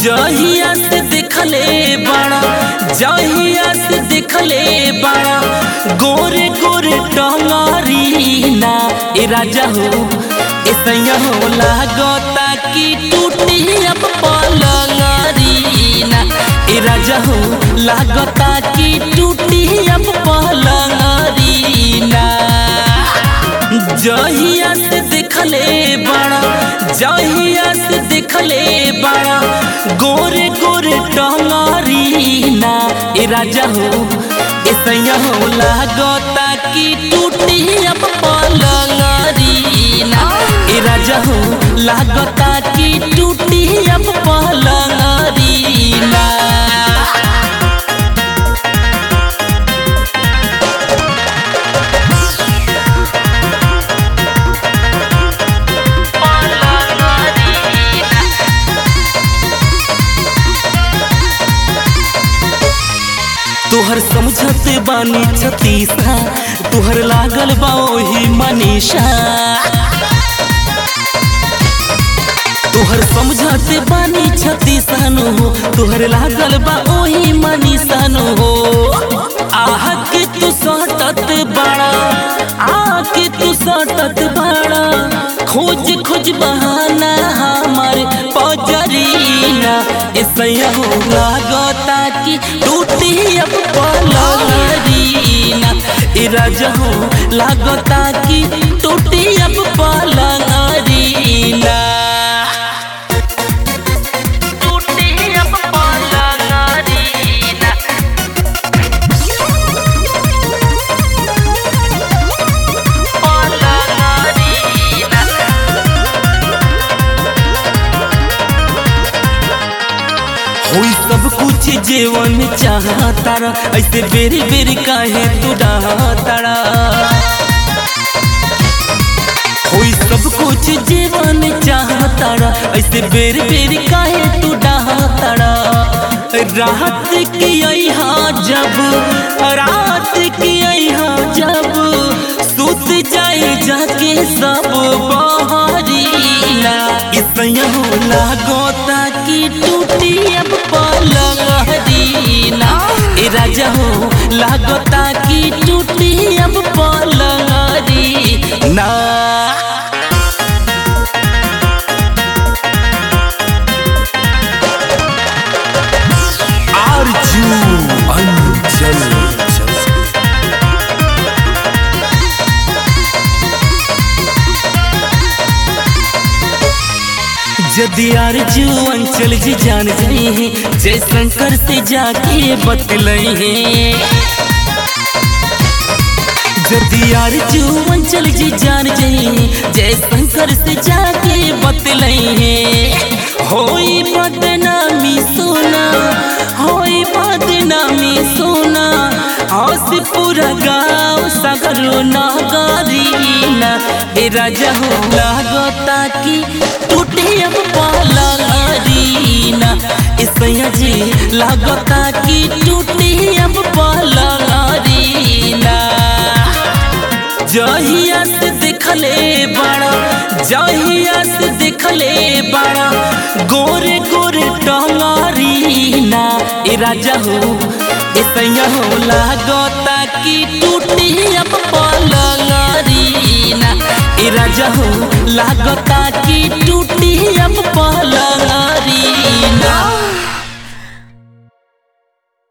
जहिया से देखले बड़ा जहिया से देखले बड़ा गोरे गोरे टंगारी ना ए राजा हो ए सैया हो लागता कि टूटी अब पलंगरी ना ए राजा हो लागता कि टूटी अब पलंगरी ना जहिया से देखले बड़ा जहिया से देखले बड़ा गोरे गोरे टंगारी ना ए राजा हो ए सैया हो लागता कि टूटी अब पलंगरी ना ए राजा हो लागता कि टूटी अब पलंगरी ना तोहर समझत बानी छतीसा तोहर लागल बा ओही मनीषा तोहर समझत बानी छतीसनु हो तोहर लागल बा ओही मनीषनु हो आह के तू सटत बड़ा आ के तू सटत बड़ा खोज खोज बहाना हमार पजरीना ऐसा हो लागता कि टूटी अब पलंगरीना ए राजा हो लागता कि टूटी अब पलंगरीना टूटी अब पलंगरीना पलंगरीना होई सब कुछ जीवन चाहतारा ऐसे बेरी बेरी काहे तू डाहतारा होई सब कुछ जीवन चाहतारा ऐसे बेरी बेरी काहे तू डाहतारा रात की यहाँ जब रात की यहाँ जब सुत जाए जाके सब बहरीला इसया हो लागोता कि टूटी अब पलंगरीना ए राजा हो लागोता कि टूटी अब पलंगरीना आरजू अंचल यदि आरजू अंचल जी जान जाई है जय शंकर से जाके बतलई है यदि आरजू अंचल जी जान जाई है जय शंकर से जाके बतलई है होई बदनामी सोना होई बदनामी सोना हंस पूरा गाँव सगरो नागरीना ए राजा हो लागता कि टूटे अब पलंगरीना ए सैया जी लागता कि टूटे अब पलंगरीना जहिया से देखले बड़ा जहिया से देखले बड़ा गोरे गोरे टंगारीना ए राजा हो ए सैया हो लागता कि टूटी अब पलंगरीना ए राजा हो लागता कि टूटी अब पलंगरीना